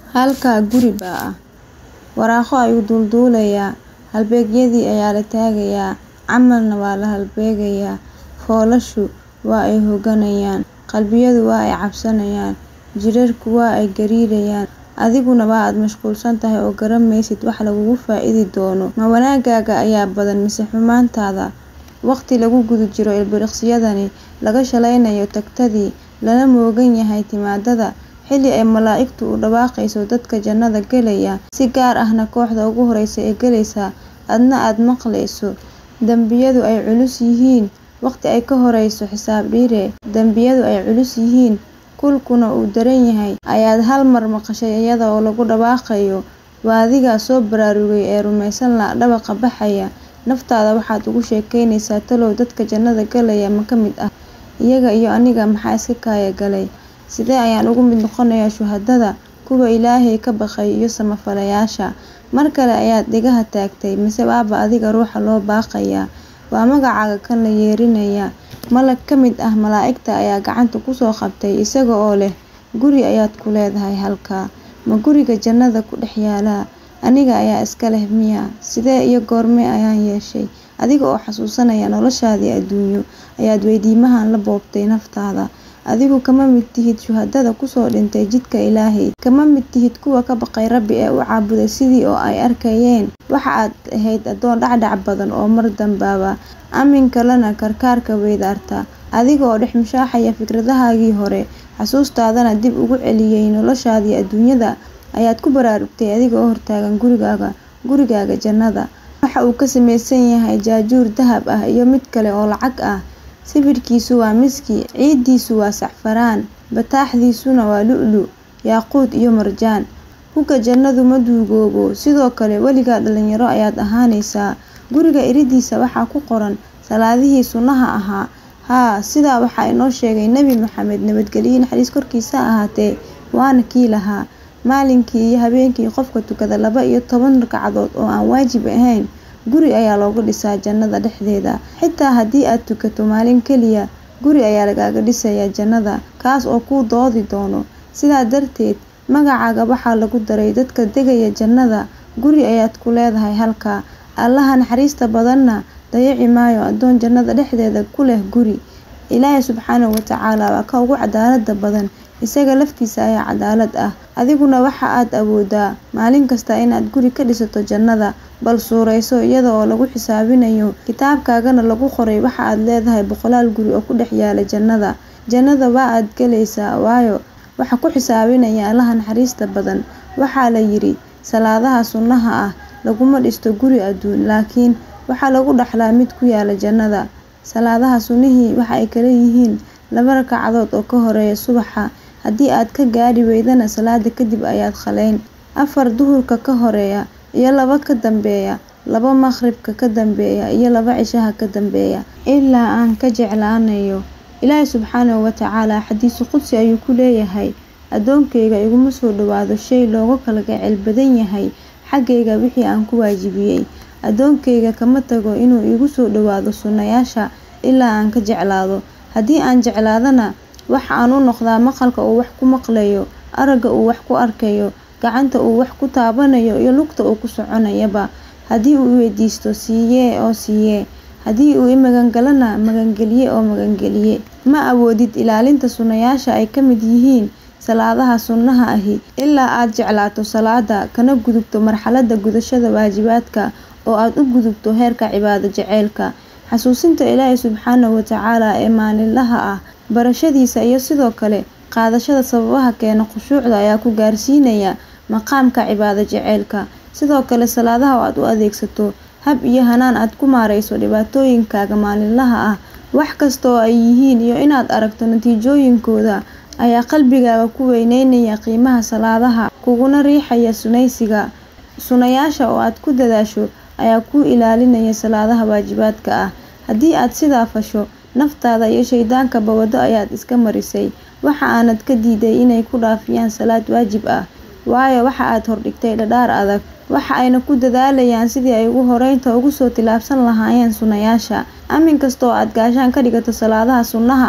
Halkaa guri baa ah. Waraaqo ayuu duulduulayaa. Halbeegyadii ayaa la taagayaa. Camalna waa la halbeegayaa. Foolashu waa ay hogganayaan. Qalbiyadu waa ay cabsanayaan. Jidhadhku waa ay gariirayaan. Adiguna waa aad mashquulsan tahay oo garan maysid wax lagugu faa'iidi doono. Ma wanaaggaaga ayaa badan mise xumaantaada? Waqti lagu guda jiro ilbiriqsiyadani, laga shalaynayo tagtadii, lana moogan yahay timaadada, xilli ay malaa'igtu u dhawaaqayso dadka jannada gelaya, si gaar ahna kooxda ugu horreysa ee gelaysa, adna aad maqlayso. Dambiyadu ay culus yihiin. Waqti ay ka horreyso xisaab dhire. Dambiyadu ay culus yihiin. Kulkuna uu daran yahay. Ayaad hal mar maqashay iyada oo lagu dhawaaqayo. Waa adiga soo baraarugay ee rumaysan la dhawaqa baxaya. Naftaada waxaad ugu sheekaynaysaa talow dadka jannada galaya ma ka mid ah. Iyaga iyo aniga maxaa iska kaaya galay? Sidee ayaan uga mid noqonayaa shuhadada, kuwa Ilaahay ka baqay iyo samafalayaasha? Mar kale ayaad dhegaha taagtay, mise waaba adiga ruuxa loo baaqayaa? Waa magacaaga kan la yeerinayaa. Malag ka mid ah malaa'igta ayaa gacanta ku soo qabtay, isaga oo leh, Guri ayaad ku leedahay halkaa. Ma guriga jannada ku dhex yaalla? Aniga ayaa iska leh miya? Sidee iyo goorma ayaan yeeshay? Adiga oo xasuusanaya noloshaadii adduunyo, ayaad weydiimahan la boobtay naftaada. Adigu kama mid tihid shuhadada ku soo dhintay jidka Ilaahay. Kama mid tihid kuwa ka baqay Rabbi ee u caabuday sidii oo ay arkayeen. Waxa aad ahayd addoon dhacdhac badan oo mar dambaaba. Aaminka lana karkaarka weydaarta. Adiga oo dhex mushaaxaya fikradahaagii hore, xasuustaadana dib ugu celiyay noloshaadii adduunyada, ayaad ku baraarugtay adiga oo hortaagan gurigaaga, gurigaaga jannada. Waxa uu ka samaysan yahay jaajuur dahab ah iyo mid kale oo lacag ah. Sibidhkiisu waa miski, ciiddiisu waa sacfaraan, bataaxdiisuna waa lu'lu', yaaquut iyo marjaan. Hugga jannadu ma duugoobo. Sidoo kale weligaa dhalinyaro ayaad ahaanaysaa. Guriga iridiisa waxaa ku qoran salaadihii sunnaha ahaa. Haa, sidaa waxaa inoo sheegay Nabi Maxamed nabadgelyo iyo naxariis korkiisa ha ahaatee, waana kii lahaa. Maalinkii iyo habeenkii qofka tukada laba iyo toban ragcadood oo aan waajib ahayn, guri ayaa looga dhisaa jannada dhexdeeda. Xitaa haddii aad tukato maalin keliya, guri ayaa lagaaga dhisayaa jannada, kaas oo kuu doodi doono. Sidaa darteed, magacaaga waxaa lagu daray dadka degaya jannada. Guri ayaad ku leedahay halkaa. Allaha naxariista badanna dayaci maayo addoon jannada dhexdeeda ku leh guri. Ilaahay subxaanahu wa tacaala waa ka ugu cadaaladda badan. Isaga laftiisa ayaa cadaalad ah. Adiguna waxa aad awooddaa maalin kasta inaad guri ka dhisato jannada. Bal suurayso iyada oo lagu xisaabinayo, kitaabkaagana lagu qoray waxa aad leedahay boqolaal guri oo ku dhex yaalla jannada. Jannada waa aad galaysaa, waayo waxa ku xisaabinaya Allaha naxariista badan. Waxaa la yidhi, salaadaha sunnaha ah laguma dhisto guri adduun, laakiin waxaa lagu dhaxlaa mid ku yaalla jannada. Salaadaha sunnihii waxa ay kala yihiin laba ragcadood oo ka horreeya subaxa. Haddii aad ka gaadhi weydana salaada kadib ayaad qaleyn. Afar duhurka ka horreeya iyo laba ka dambeeya. Laba maqribka ka dambeeya iyo laba cishaha ka dambeeya. Ilaa aan ka jeclaanayo. Ilaahay subxaanahu wa tacaala xadiis qudsi ayuu ku leeyahay, Addoonkayga iguma soo dhawaado shay looga kala gacayl badan yahay xaggayga wixii aan ku waajibiyay. Addoonkayga kama tago inuu iigu soo dhawaado sunnayaasha ilaa aan ka jeclaado. Haddii aan jeclaadana, waxa aan u noqdaa maqalka uu wax ku maqlayo, aragga uu wax ku arkayo, gacanta uu wax ku taabanayo iyo lugta uu ku soconayaba. Haddii uu i weydiisto, siiyee oo siiyee. Haddii uu i magangalana, magangeliye oo magangeliye. Ma awoodid ilaalinta sunnayaasha ay ka mid yihiin salaadaha sunnaha ahi ilaa aad jeclaato salaada, kana gudubto marxaladda gudashada waajibaadka oo aad u gudubto heerka cibaado jacaylka. Xasuusinta Ilaahay subxaanahu wa tacaala ee maalinlaha ah, barashadiisa iyo sidoo kale qaadashada sababaha keena khushuucda ayaa ku gaarsiinaya maqaamka cibaado jacaylka. Sidoo kale salaadaha oo aad u adeegsato hab iyo hannaan aad ku maarayso dhibaatooyinkaaga maalinlaha ah, wax kasta oo ay yihiin iyo inaad aragto natiijooyinkooda, ayaa qalbigaaga ku weyneynaya qiimaha salaadaha, kuguna riixaya sunnaysiga. Sunnayaasha oo aad ku dadaasho ayaa kuu ilaalinaya salaadaha waajibaadka ah. Haddii aad sidaa fasho, naftaada iyo shaydaankaba waddo ayaad iska marisay. Waxa aanad ka diiday inay ku dhaafiyaan salaad waajib ah, waayo waxa aad hordhigtay dhardhaar adag. Waxa ayna ku dadaalayaan sidii ay ugu horreynta uga soo tillaabsan lahaayeen sunnayaasha. Aamin kasta oo aad gaashaan ka dhigato salaadaha sunnaha ah,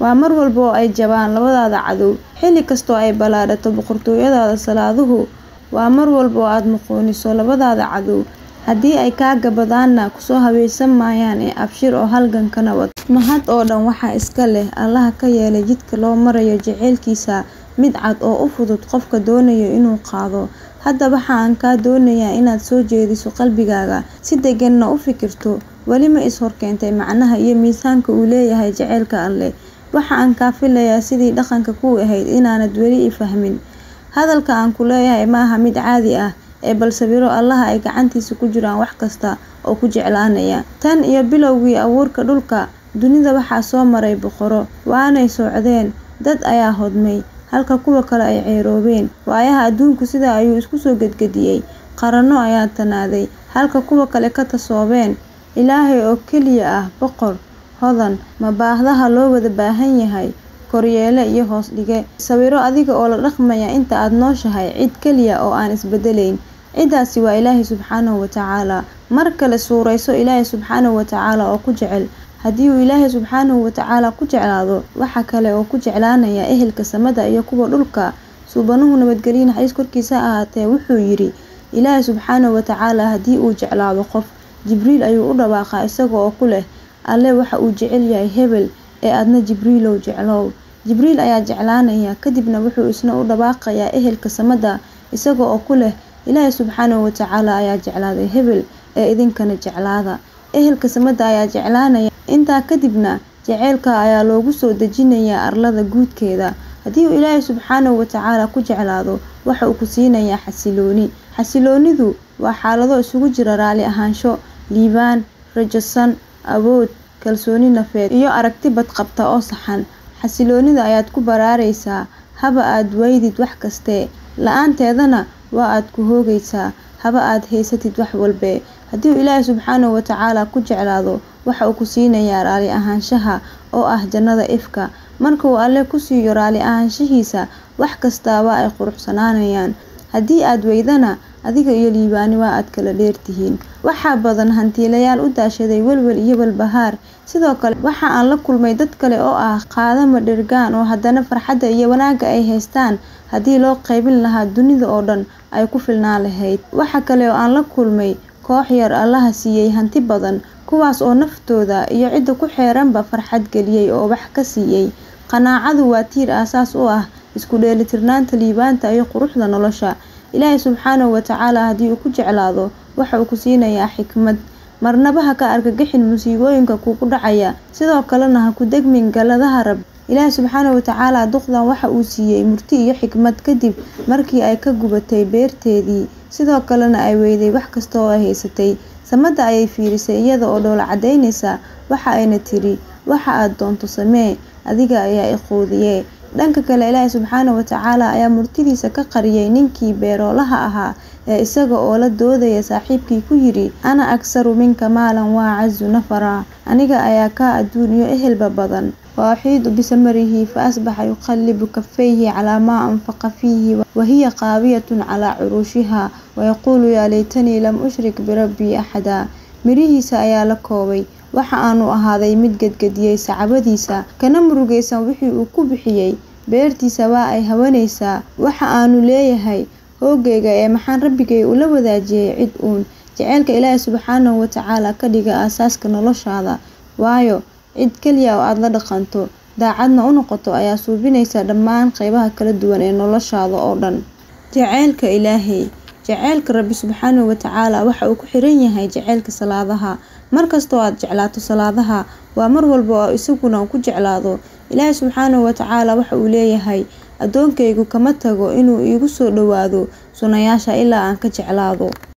waa mar walba oo ay jabaan labadaada cadow xilli kastoo ay ballaadhato boqortooyadaada salaaduhu waa mar walba oo aad muquuniso labadaada cadow haddii ay kaa gabadaanna kusoo habaysan maayaan ee abshir oo halganka nabad mahad oo dhan waxaa iska leh allaha ka yeelay jidka loo marayo jaceylkiisa mid cad oo u fudud qofka doonayo inuu qaado hadda waxa aan kaa doonayaa inaad soo jeediso qalbigaaga si deganna u fikirto weli ma is horkeentay macnaha iyo miisaanka uu leeyahay jaceylka alleh waxa aan kaa filayaa sidii dhaqanka kuu ahayd inaanad weli i fahmin hadalka aan ku leeyahay maaha mid caadi ah ee balse biro allaha ay gacantiisa ku jiraan wax kasta oo ku jeclaanaya tan iyo bilowgii abuurka dhulka dunida waxaa soo maray boqoro waanay socdeen dad ayaa hodmay halka kuwa kale ay ceeroobeen waayaha adduunku sidaa ayuu isku soo gedgediyey qaranno ayaa tanaaday halka kuwa kale ka tasoobeen ilaahay oo keliya ah boqor hodan ma baahdaha loo wada baahan yahay koryeele iyo hoos dhige sawiro adiga oo la dhaqmaya inta aad nooshahay cid keliya oo aan isbedelayn ciddaasi waa ilaahay subxaanahu watacaala mar kale suurayso ilaahay subxaanahu watacaala oo ku jecel haddii uu ilaahay subxaanahu watacaala ku jeclaado waxa kale oo ku jeclaanaya ehelka samada iyo kuwa dhulka suubanuhu nabadgelyo naxariis korkiisa ahaatee wuxuu yidhi ilaahay subxaanahu watacaala haddii uu jeclaado qof jibriil ayuu u dhawaaqaa isaga oo ku leh alle waxa uu jecel yahay hebel ee adna jibriilow jeclow jibriil ayaa jeclaanaya kadibna wuxuu isna u dhawaaqayaa ehelka samada isaga oo ku leh ilaahay subxaanahu watacaala ayaa jeclaaday hebel ee idinkana jeclaada ehelka samada ayaa jeclaanaya intaa kadibna jaceylka ayaa loogu soo dejinayaa arlada guudkeeda haddii uu ilaahay subxaanahu watacaala ku jeclaado waxa uu ku siinayaa xasilooni xasiloonidu waa xaalado isugu jira raali ahaansho liibaan rajasan awood kalsooni nafeed iyo aragti badqabta oo saxan xasiloonida ayaad ku baraaraysaa haba aad waydid wax kaste la-aanteedana waa aad ku hoogaysaa haba aad haysatid wax walbe haddii uu ilaahay subxaanahu watacaala ku jeclaado waxa uu ku siinayaa raali ahaanshaha oo ah jannada ifka marka uu alle ku siiyo raali ahaanshihiisa wax kastaaba ay quruxsanaanayaan haddii aad weydana adiga iyo liibaani waa aad kala dheertihiin waxaa badan hantiilayaal u daashaday welwel iyo walbahaar sidoo kale waxa aan la kulmay dad kale oo ah qaadama dhergaan oo haddana farxadda iyo wanaagga ay haystaan haddii loo qaybin lahaa dunida oo dhan ay ku filnaan lahayd waxa kale oo aan la kulmay koox yar allaha siiyey hanti badan kuwaas oo naftooda iyo cidda ku xeeranba farxad geliyey oo wax ka siiyey qanaacadu waa tiir aasaas u ah isku dheelitirnaanta liibaanta iyo quruxda nolosha ilaahay subxaanahu watacaala haddii uu ku jeclaado waxa uu ku siinayaa xikmad marnaba ha ka argagixin musiibooyinka kugu dhacaya sidoo kalena ha ku degmin galadaha rab ilaahay subxaanahu watacaala duqdan waxa uu siiyey murti iyo xikmad kadib markii ay ka gubatay beerteedii sidoo kalena ay weyday wax kasta oo ay haysatay samada ayay fiirisay iyada oo dhoola cadaynaysa waxa ayna tiri waxa aad doonto samee adiga ayaa iquudiyee dhanka kale ilaahay subxaanahu watacaala ayaa murtidiisa ka qariyay ninkii beeroolaha ahaa ee isaga oo la doodaya saaxiibkii ku yidhi ana aksaru minka maalan waa cazu nafara aniga ayaa kaa adduuniyo ehelba badan waaxiidu bisamarihi fa asbaxa yuqallibu kafayhi calaa maa anfaqa fiihi wahiya qaawiyatun calaa curuushiha wayaquulu yaa laytanii lam ushrik birabbii axada mirihiisa ayaa la koobay waxa aanu ahaaday mid gedgediyey sacabadiisa kana murugaysan wixii uu ku bixiyey beertiisa waa ay hawanaysaa waxa aanu leeyahay hoogayga ee maxaan rabbigay ula wadaajiyey cid uun jaceylka ilaahay subxaanahu watacaala ka dhiga aasaaska noloshaada waayo cid keliya oo aada la dhaqanto daacadna u noqoto ayaa suubinaysa dhammaan qeybaha kala duwan ee noloshaada oo dhan jaceylka ilaahay jaceylka rabbi subxaanahu watacaala waxa uu ku xiran yahay jaceylka salaadaha markastoo aad jeclaato salaadaha waa mar walba oo isaguna ku jeclaado ilaahay subxaanahu watacaala waxa uu leeyahay addoonkaygu kama tago inuu iigu soo dhowaado sunayaasha ilaa aan ka jeclaado